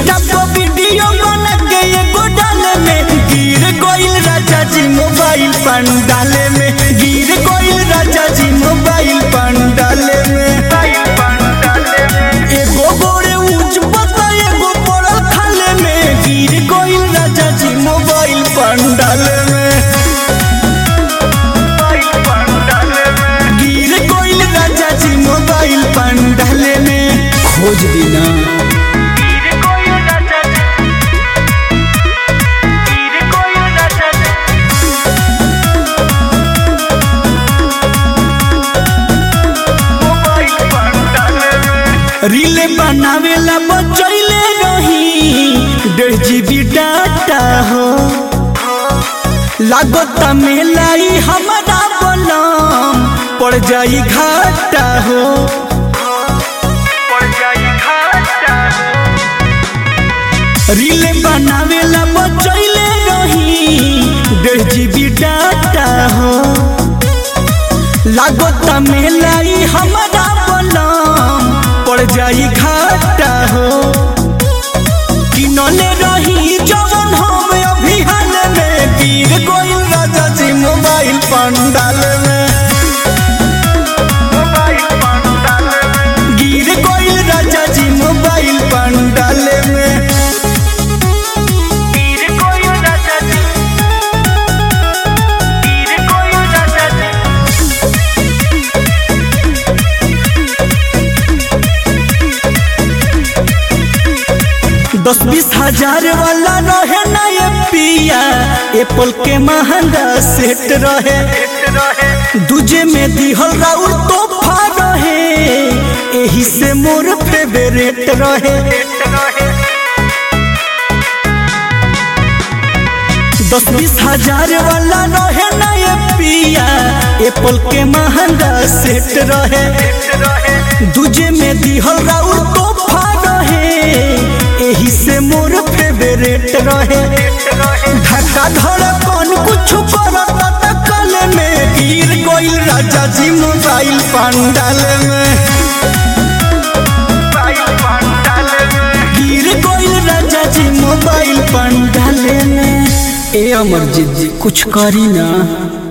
Insta पर video बना के एगो डाले में गिर गइल राजा जी मोबाइल पंडाले में गिर गइल राजा जी मोबाइल पंडाले में एगो गोरे ऊंच पता एगो पड़ल खाले में गिर गइल राजा जी मोबाइल पंडाले में गिर गइल राजा जी मोबाइल पंडाले में खोज दिना रीले बनावेला बचैले रही डेढ़ जीबी डाटा हो लागत मेलाई हमारा बलम पड़ जाई घाटा हो रीले बनावेला बचैले रही डेढ़ जीबी डाटा हो लागत मेलाई हमारा बलम पड़ जाई घाटा हो किनले रही जवन हम अभी हाल में गिर गइल राजा जी मोबाइल पंडाल में गिर गइल राजा जी मोबाइल पंडाल में दस बीस हजार वाला रहे ना ये पिया एप्पल के महंगा सेट रहे दूजे में दिहल राउर तोहफा रहे एही से मोर फेवरेट रहे दस बीस हजार वाला रहे ना ये पिया एप्पल के महंगा सेट रहे दूजे में दिहल राउर तोहफा रहे एही से मोर फेवरेट रहे धक्का धड़कन कुछ करत त कल में गिर गइल राजा जी मोबाइल पंडाल में गिर गइल राजा जी मोबाइल पंडाल में ए अमरजीत जी कुछ करी ना